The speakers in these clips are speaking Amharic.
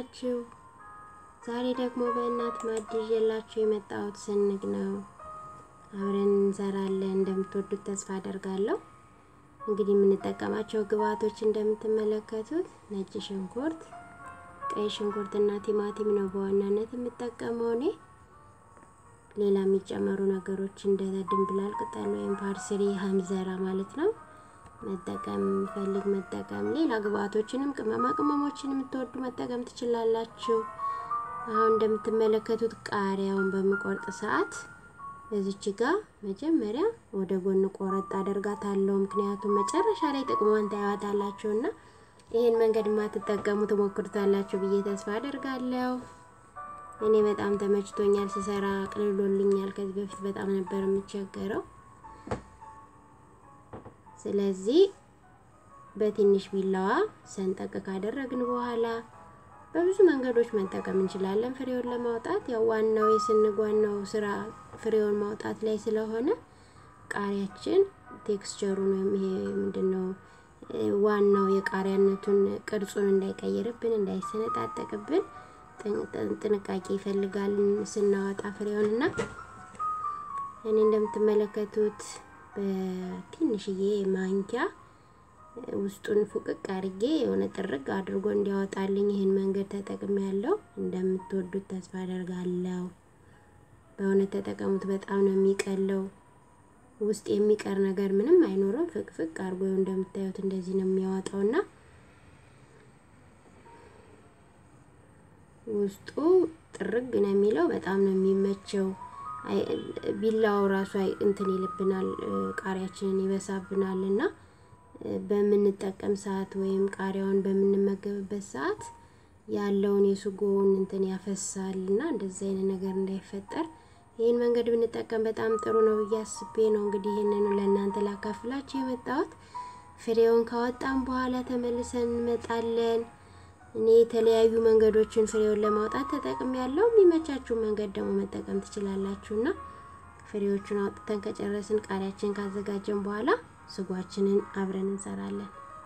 ናችሁ? ዛሬ ደግሞ በእናት ማዕድ ይዤላችሁ የመጣሁት ስንግ ነው። አብረን እንሰራለን። እንደምትወዱት ተስፋ አደርጋለሁ። እንግዲህ የምንጠቀማቸው ግብአቶች እንደምትመለከቱት ነጭ ሽንኩርት፣ ቀይ ሽንኩርት እና ቲማቲም ነው በዋናነት የምጠቀመው እኔ። ሌላ የሚጨመሩ ነገሮች እንደ ድንብላል ቅጠል ወይም ፓርስሪ ሀምዘራ ማለት ነው መጠቀም ፈልግ መጠቀም። ሌላ ግብአቶችንም ቅመማ ቅመሞችን የምትወዱ መጠቀም ትችላላችሁ። አሁን እንደምትመለከቱት ቃሪያውን በምቆርጥ ሰዓት እዚች ጋር መጀመሪያ ወደ ጎን ቆረጥ አደርጋታለሁ። ምክንያቱም መጨረሻ ላይ ጥቅሟን ታያዋታላችሁ እና ይህን መንገድ ማትጠቀሙ ትሞክሩታላችሁ ብዬ ተስፋ አደርጋለሁ። እኔ በጣም ተመችቶኛል፣ ስሰራ ቅልሎልኛል። ከዚህ በፊት በጣም ነበር የምቸገረው። ስለዚህ በትንሽ ቢላዋ ሰንጠቅ ካደረግን በኋላ በብዙ መንገዶች መጠቀም እንችላለን ፍሬውን ለማውጣት። ያው ዋናው የስንግ ዋናው ስራ ፍሬውን ማውጣት ላይ ስለሆነ ቃሪያችን ቴክስቸሩን ወይም ይሄ ምንድነው ዋናው የቃሪያነቱን ቅርጹን እንዳይቀይርብን እንዳይሰነጣጠቅብን ጥንቃቄ ይፈልጋል ስናወጣ ፍሬውንና እኔ እንደምትመለከቱት በትንሽዬ ማንኪያ ውስጡን ፉቅቅ አድርጌ የሆነ ጥርግ አድርጎ እንዲያወጣልኝ ይህን መንገድ ተጠቅሜ ያለው እንደምትወዱት ተስፋ አደርጋለሁ። በእውነት ተጠቀሙት። በጣም ነው የሚቀለው። ውስጥ የሚቀር ነገር ምንም አይኖረው። ፍቅፍቅ አድርጎ እንደምታዩት እንደዚህ ነው የሚያወጣውና ውስጡ ጥርግ ነው የሚለው። በጣም ነው የሚመቸው። ቢላው ራሱ እንትን ይልብናል፣ ቃሪያችንን ይበሳብናል እና በምንጠቀም ሰዓት ወይም ቃሪያውን በምንመገብበት ሰዓት ያለውን የስጎውን እንትን ያፈሳል እና እንደዚህ አይነት ነገር እንዳይፈጠር ይህን መንገድ ብንጠቀም በጣም ጥሩ ነው ብዬ አስቤ ነው እንግዲህ ይህንን ለእናንተ ላካፍላችሁ የመጣሁት። ፍሬውን ካወጣን በኋላ ተመልሰን እንመጣለን። እኔ የተለያዩ መንገዶችን ፍሬውን ለማውጣት ተጠቅም ያለው የሚመቻችሁ መንገድ ደግሞ መጠቀም ትችላላችሁና ፍሬዎቹን አውጥተን ከጨረስን ቃሪያችን ካዘጋጀን በኋላ ስጓችንን አብረን እንሰራለን።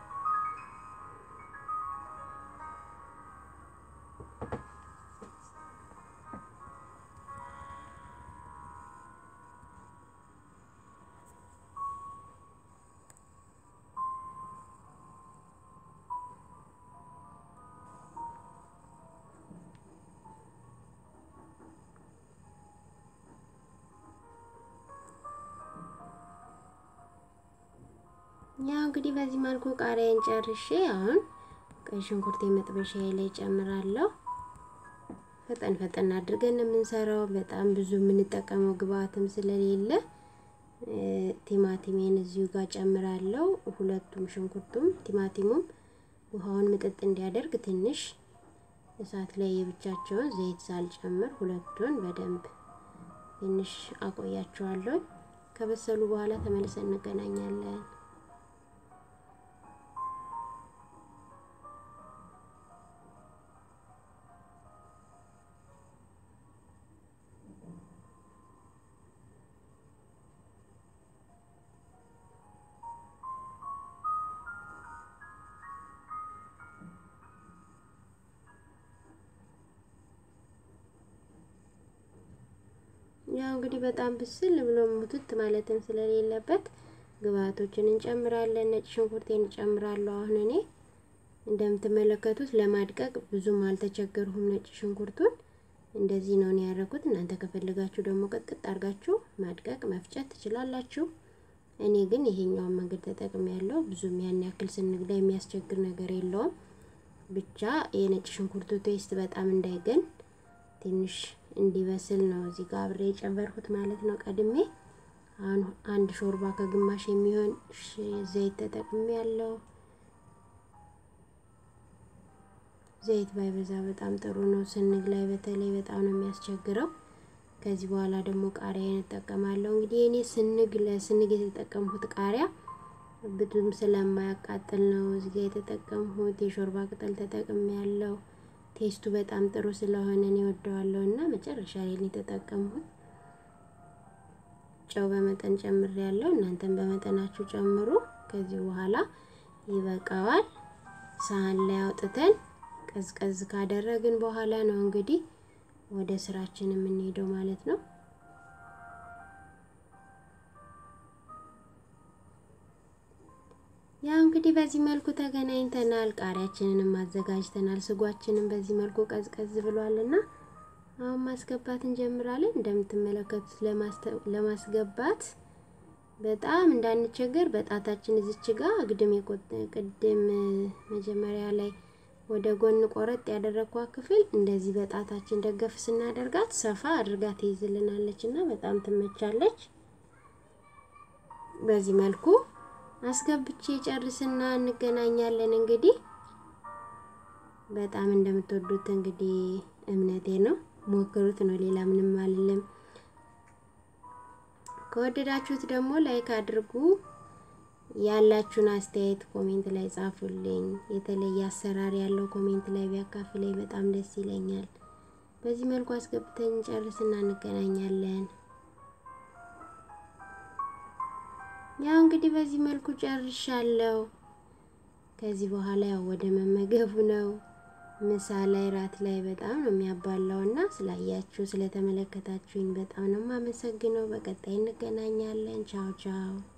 ያው እንግዲህ በዚህ መልኩ ቃሪያን ጨርሼ አሁን ቀይ ሽንኩርት መጥበሻዬ ላይ ጨምራለሁ። ፈጠን ፈጠን አድርገን የምንሰራው በጣም ብዙ የምንጠቀመው ግብአትም ስለሌለ ቲማቲሜን እዚሁ ጋር ጨምራለሁ። ሁለቱም ሽንኩርቱም ቲማቲሙም ውሃውን ምጥጥ እንዲያደርግ ትንሽ እሳት ላይ የብቻቸውን ዘይት ሳልጨምር ሁለቱን በደንብ ትንሽ አቆያቸዋለሁ። ከበሰሉ በኋላ ተመልሰን እንገናኛለን። ያው እንግዲህ በጣም ብስል ብሎ ሙትት ማለትም ስለሌለበት ግብአቶችን እንጨምራለን። ነጭ ሽንኩርቴን እንጨምራለሁ። አሁን እኔ እንደምትመለከቱት ለማድቀቅ ብዙም አልተቸገርሁም። ነጭ ሽንኩርቱን እንደዚህ ነው ያደረኩት። እናንተ ከፈለጋችሁ ደግሞ ቅጥቅጥ አድርጋችሁ ማድቀቅ መፍጨት ትችላላችሁ። እኔ ግን ይሄኛውን መንገድ ተጠቅሜ ያለው ብዙም ያን ያክል ስንግ ላይ የሚያስቸግር ነገር የለውም። ብቻ የነጭ ሽንኩርቱ ቴስት በጣም እንዳይገን ትንሽ እንዲበስል ነው እዚህ ጋር አብሬ የጨመርኩት ማለት ነው። ቀድሜ አሁን አንድ ሾርባ ከግማሽ የሚሆን ዘይት ተጠቅሜ ያለው ዘይት ባይበዛ በጣም ጥሩ ነው። ስንግ ላይ በተለይ በጣም ነው የሚያስቸግረው። ከዚህ በኋላ ደግሞ ቃሪያ እንጠቀማለሁ። እንግዲህ እኔ ስንግ ለስንግ የተጠቀምሁት ቃሪያ ብዙም ስለማያቃጥል ነው እዚህ ጋር የተጠቀምሁት። የሾርባ ቅጠል ተጠቅሜ ያለው ቴስቱ በጣም ጥሩ ስለሆነ እኔ ወደዋለሁ እና መጨረሻ ላይ የተጠቀምሁት ጨው በመጠን ጨምር ያለው እናንተን በመጠናችሁ ጨምሩ። ከዚህ በኋላ ይበቃዋል። ሳህን ላይ አውጥተን ቀዝቀዝ ካደረግን በኋላ ነው እንግዲህ ወደ ስራችን የምንሄደው ማለት ነው። ያው እንግዲህ በዚህ መልኩ ተገናኝተናል። ቃሪያችንንም አዘጋጅተናል። ስጓችንም በዚህ መልኩ ቀዝቀዝ ብሏልና አሁን ማስገባት እንጀምራለን። እንደምትመለከቱት ለማስገባት በጣም እንዳንቸገር በጣታችን እዚች ጋር አግድም ቅድም መጀመሪያ ላይ ወደ ጎን ቆረጥ ያደረግኳት ክፍል እንደዚህ በጣታችን ደገፍ ስናደርጋት ሰፋ አድርጋ ትይዝልናለች እና በጣም ትመቻለች። በዚህ መልኩ አስገብቼ ጨርስና እንገናኛለን። እንግዲህ በጣም እንደምትወዱት እንግዲህ እምነቴ ነው። ሞክሩት ነው፣ ሌላ ምንም አልልም። ከወደዳችሁት ደግሞ ላይክ አድርጉ። ያላችሁን አስተያየት ኮሜንት ላይ ጻፉልኝ። የተለየ አሰራር ያለው ኮሜንት ላይ ቢያካፍለኝ በጣም ደስ ይለኛል። በዚህ መልኩ አስገብተን ጨርስና እንገናኛለን። ያው እንግዲህ በዚህ መልኩ ጨርሻለሁ። ከዚህ በኋላ ያው ወደ መመገቡ ነው። ምሳ ላይ ራት ላይ በጣም ነው የሚያባላው እና ስላያችሁ ስለተመለከታችሁኝ በጣም ነው የማመሰግነው። በቀጣይ እንገናኛለን። ቻው ቻው።